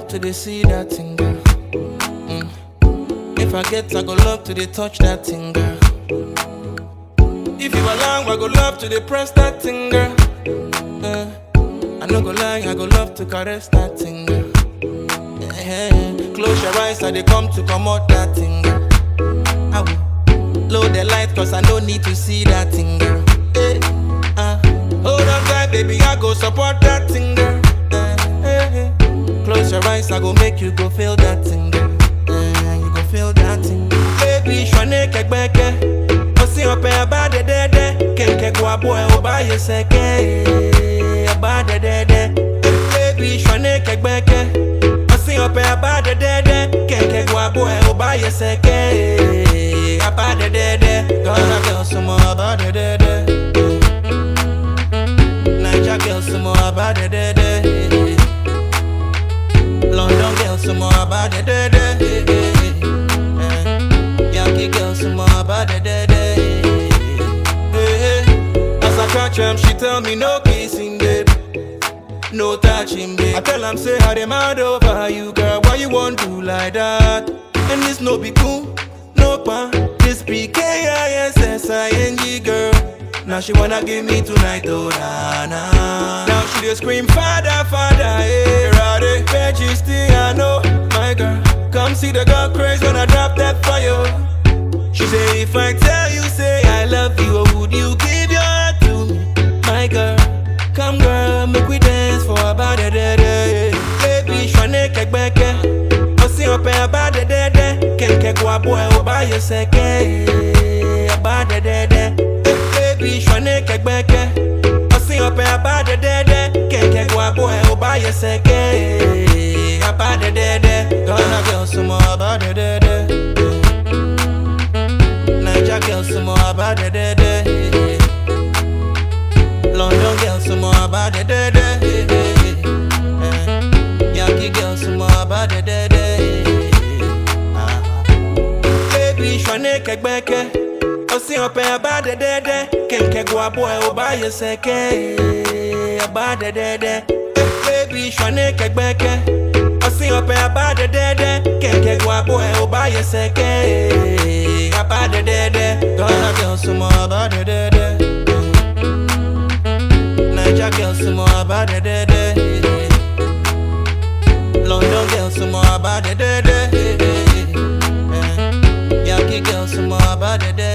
to the see that thing, girl. Mm. If I get, I go love to the touch that thing, girl. If you along, I go love to the press that thing, girl. Uh, I no go lie, I go love to caress that thing, girl. Eh, Close your eyes, I they come to come out that thing, girl. I will load the light, cause I no need to see that thing, girl. Eh, uh, hold on tight, baby, I go support that thing, girl. Eh, eh, eh. Close your eyes, I go make you go feel that thing, girl. Eh, you go feel that thing. Baby, shwane kekbeke. Osi ope abade dede. Kenke kwa boy oba yeseke. Abade dede. Baby, shwane kekbeke. Osi ope abade dede. Kenke kwa boy oba yeseke. Abade dede. Gonna girl some more abade dede. Niger girl some more abade dede. London girl some more abade dede. Eh, Yankee girl some more abade dede. Eh, As I catch him, she tell me no kissing, babe. No touching, babe. I tell him, say, how they mad over you, girl. Why you want to like that? And this no be cool, no pa. This be K-I-S-S-I-N-G, girl. Now she wanna give me tonight, oh na na. Now she just scream, Father, Father, hey, Rade. Majesty, I know, my girl. Come see the girl craze when I drop that fire. She say, if I tell you, say I love you, or would you give your heart to me, my girl? Come, girl, make we dance for about a day, day. Baby, shwane kekbeke. Osi ope about a day, day. Kenke kwa boy, oba yeseke. About a day, day. Baby, shwane kekbeke. Osi ope about a day, day. Kenke kwa boy, oba yeseke. About a day, day. Gonna girl some more about a day, day. Niger girl some more about it, de, de. London girl some more about it, de, de. Eh, Yankee girl some more about it, de, de. Ah. Baby, shwane kekbeke. Osi ope about it, de, de. Kenke gwa boy oba yeseke. About it, de, de. Eh, Baby, shwane kekbeke. Osi ope about it, de, de. Kenke gwa boy oba yeseke. About it, de, de. Gonna girl some more about it, de, de. Niger girl some more about it, de, de. London girl some more about it, de, de. Eh, Yankee girl some more about it, de,